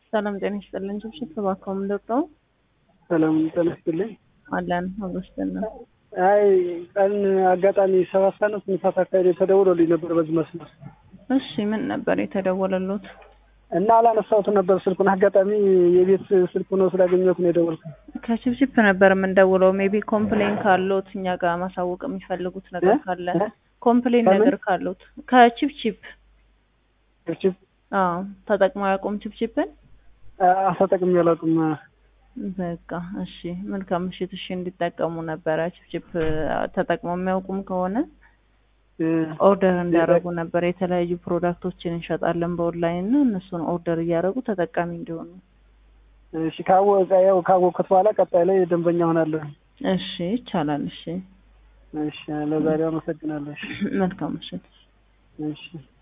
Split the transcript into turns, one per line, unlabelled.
ሰላም ጤና ይስጥልን። ጭብጭብ እባክዎ ምንድነው?
ሰላም ጤና ይስጥልኝ።
አለን አብሮስተን ነው።
አይ ቀን አጋጣሚ ሰባት ሰዓት ነው ስምንት ሰዓት አካባቢ ተደውሎልኝ ነበር በዚህ መስመር
እሺ ምን ነበር የተደወለሉት?
እና አላነሳሁትም ነበር ስልኩን። አጋጣሚ የቤት ስልክ ሆኖ ስላገኘሁት ነው የደወልኩት።
ከችፕችፕ ነበር የምንደውለው። ሜቢ ኮምፕሌን ካሎት እኛ ጋር ማሳወቅ የሚፈልጉት ነገር ካለ ኮምፕሌን
ከምን?
ነገር ካሎት ከችፕችፕ
ችፕ
አዎ ተጠቅመው ያቆም ችፕችፕን
ተጠቅሜ አላውቅም።
በቃ እሺ መልካም ምሽት። እሺ እንዲጠቀሙ ነበረ ችፕችፕ ተጠቅመው የሚያውቁም ከሆነ ኦርደር እንዲያደርጉ ነበር። የተለያዩ ፕሮዳክቶችን እንሸጣለን በኦንላይን እና እነሱን ኦርደር እያደረጉ ተጠቃሚ እንዲሆኑ።
እሺ ካወቀ ያው ካወቅኩት በኋላ ቀጣይ ላይ ደንበኛ ሆናለሁ።
እሺ ይቻላል። እሺ
እሺ ለዛሬው አመሰግናለሁ። እሺ
መልካም ምሽት።
እሺ